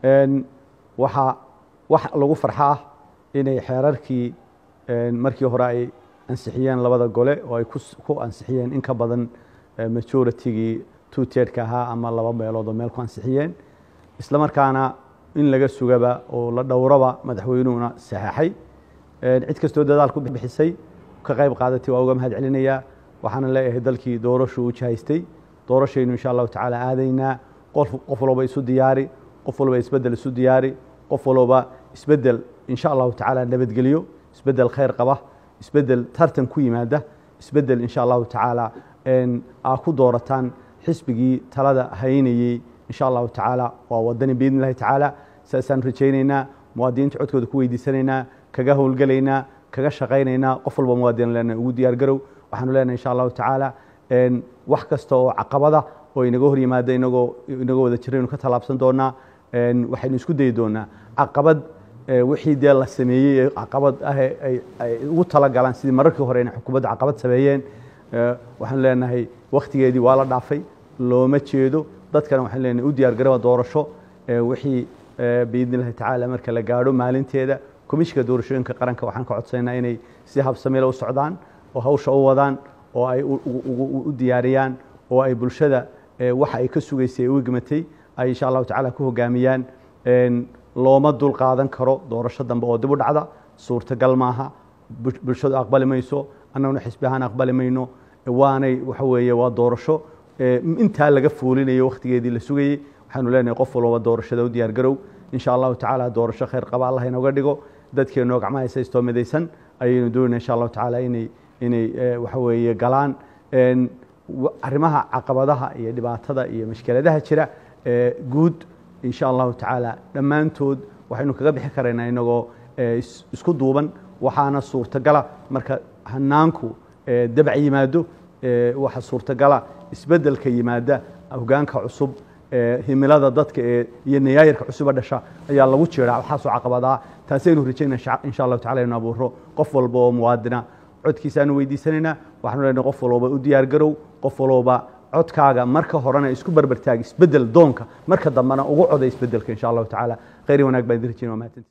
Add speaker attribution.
Speaker 1: waxaa wax lagu farxa ah inay xeerarkii markii hore ay ansixiyeen labada gole oo ay ku ansixiyeen in ka badan majoritigii two tierka ahaa ama laba meelood oo meel ku ansixiyeen isla markaana in laga sugaba oo la dhowraba madaxweynuhuna saxeexay cid kastoo dadaal ku bixisay ka qayb qaadatay waa uga mahad celinayaa waxaana leeyahay dalkii doorashu u jihaystay doorashaynu insha allahu tacaala aadaynaa qof walba isu diyaari qof walba isbedel isu diyaari qof walba isbedel insha allahu tacaala nabadgelyo isbedel khayr qaba isbedel tartan ku yimaada isbedel insha allahu tacaala aa ku doorataan xisbigii talada haynayey insha allahu tacaala waa wadani biidni illahi tacaala saasaan rajaynaynaa muwaadiniinta codkooda ku weydiisanaynaa kaga howlgelaynaa kaga shaqaynaynaa qof walba muwaadin lena ugu diyaar garow waxaanu leenahay insha allahu tacaala wax kasta oo caqabada oo inaga hor yimaada inagoo inagoo wada jiraynu ka tallaabsan doonaa waxaynu isku dayi doonaa caqabad wixii dee la sameeyey ee caqabad ah ay ugu talagalaan sidii mararkii hore inay xukuumadda caqabad sameeyeen waxaanu leenahay wakhtigeedii waa la dhaafay looma jeedo dadkana waxaan leenahay u diyaar garowa doorasho wixii biidni illahi tacaala marka la gaadho maalinteeda komishinka doorashooyinka qaranka waxaan ka codsaynaa inay si habsamila u socdaan oo hawsha u wadaan oo ay u diyaariyaan oo ay bulshada waxa ay ka sugaysay u igmatay ay insha allahu tacaala ku hogaamiyaan looma dul qaadan karo doorasho dambe oo dib u dhacda suurtagal maaha bulshadu aqbali mayso annaguna xisbi ahaan aqbali mayno waanay waxa weeye waa doorasho intaa laga fuulinayo wakhtigeedii la sugayey waxaanu leenahay qof walba doorashada u diyaar garow insha allahu tacaala doorasho khayr qaba allah inooga dhigo dadkeenoo gacmaha isaystoo midaysan ayaynu doonayna insha allahu tacaala inay inay waxa weeye galaan arrimaha caqabadaha iyo dhibaatada iyo mashkeladaha jira guud insha allahu tacaala dhammaantood waxaynu kaga bixi karaynaa inagoo isku duuban waxaana suurtagala marka hanaanku dabac yimaado waxa suurtagala isbedelka yimaada hogaanka cusub himilada dadka ee iyo nayaayirka cusuba dhasha ayaa lagu jiraa waxaasoo caqabadaa taasaynu rajaynaa insha allahu tacala inu abuuro qof walba oo muwaadina codkiisaanu weydiisanaynaa waxaanu leenahay qof walba u diyaar garow qof walba codkaaga marka horena isku barbartaag isbedel doonka marka dambena ugu coda isbedelka insha allahu tacaala khayri wanaag baan idin rajaynaa waa mahadsanti